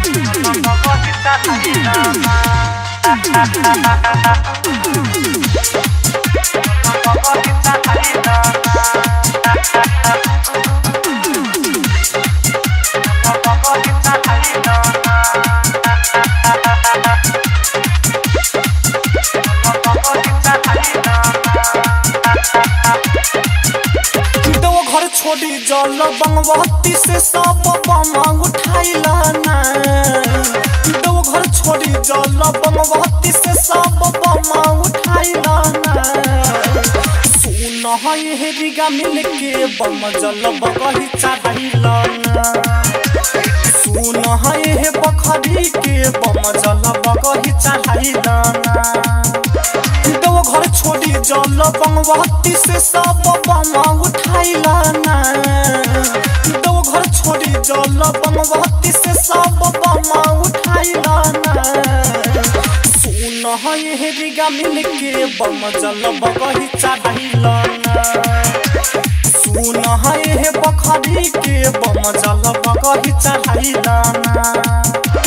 दो घर छोड़ी जल बंगवती से सब बमा उठाइला ना दो घर छोड़ी जल बंगवती से सब बमा उठाइला ना सुन है रिगा मिल के बम जल बगही चढ़ाइला ना सुन है बखरी के बम जल बगही चढ़ाइला ना दो घर छोड़ी जल बंगवती से सब बमा उठाइला ना दो घर छोड़ी जल बंगवती से सब बमा उठाइला ना सुन है रिगा मिल के बम जल बगही चढ़ाइला ना सुन है बखरी के बम जल बगही चढ़ाइला ना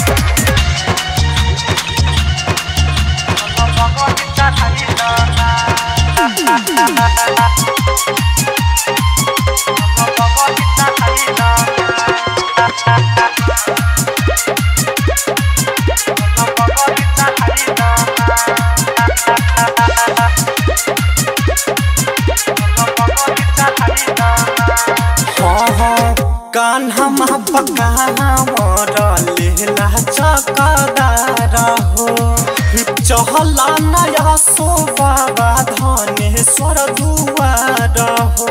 हाँ हाँ कान्हा मा पका लेला चकदार हो चहला नया सो बाबा धनेश्वर दुआर हो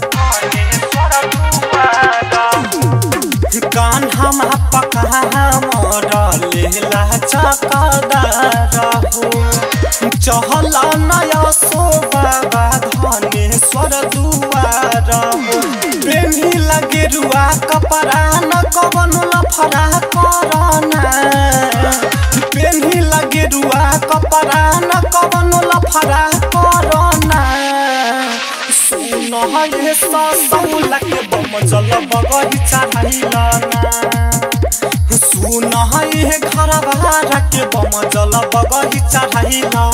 कान्हा मा पका लेला चकदार हो चहला नया सो बाबा धनेश्वर दुआर हो प्रेमी लगे रुआ कपड़ा न कवन लफड़ा करना प्रेमी लगे रुआ कपड़ा न कवन लफड़ा करना सुन हे ससौला के बम जल बगही चढ़ाइला सुन हे घर बाहर के बम जल बगही चढ़ाइला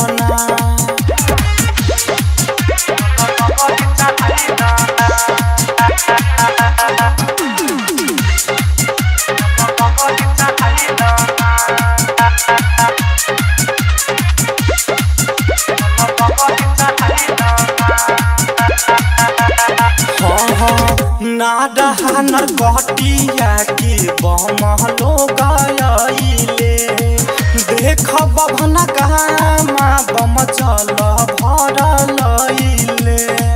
हाँ हाँ नाडहा नरकटिया के बम लोग आइले देख बभन गामा बम चल भरल अइले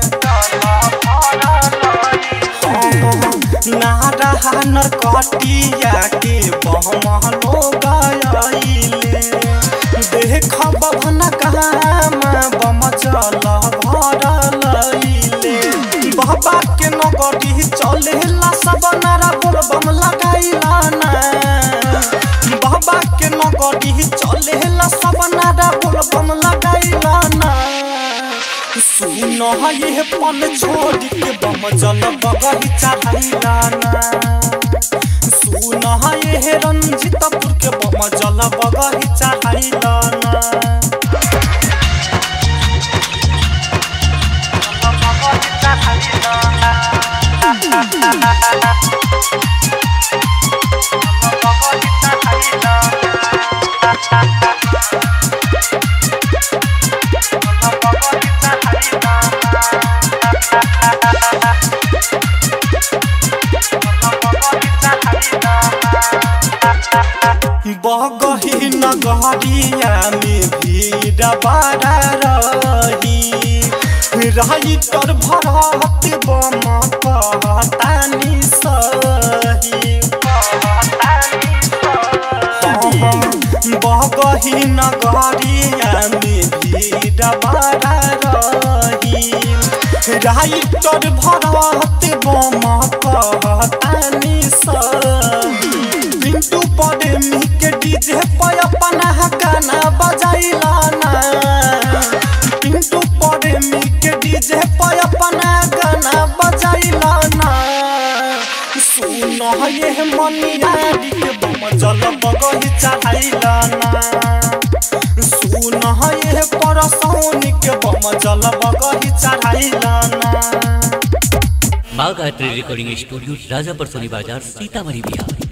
नाडहा नरकटिया के बम लोग आइले देख बभन गामा बम चल भरल अइले बाबा के नगरी चलेला सब नारा बोलबम लगाइला ना बाबा के नगरी चलेला सब नारा बोलबम लगाइला ना सुन ये पन छोड़ के बम जल बगही चढ़ाइला ना सुन ये रंजितपुर के बम जल बगही चढ़ाइला ना बगही नगरिया में भीड़ बड़ा रही राइटर भरत बम कहतानी सही बगही नगरिया में भीड़ बड़ा रही राइटर भरत बम कहतानी सही पिंटू पड़े के डीजे पे अपना गाना बजाइला ना पिंटू पड़े के डीजे पे अपना गाना बजाइला ना सुन ये मनियारी के बम बम जल बगही चढ़ाइला ना सुन ये परसौनी के बम जल बगही चढ़ाइला ना माँ गायत्री रिकॉर्डिंग स्टूडियो राजापुर सोनी बाजार सीतामढ़ी बिहार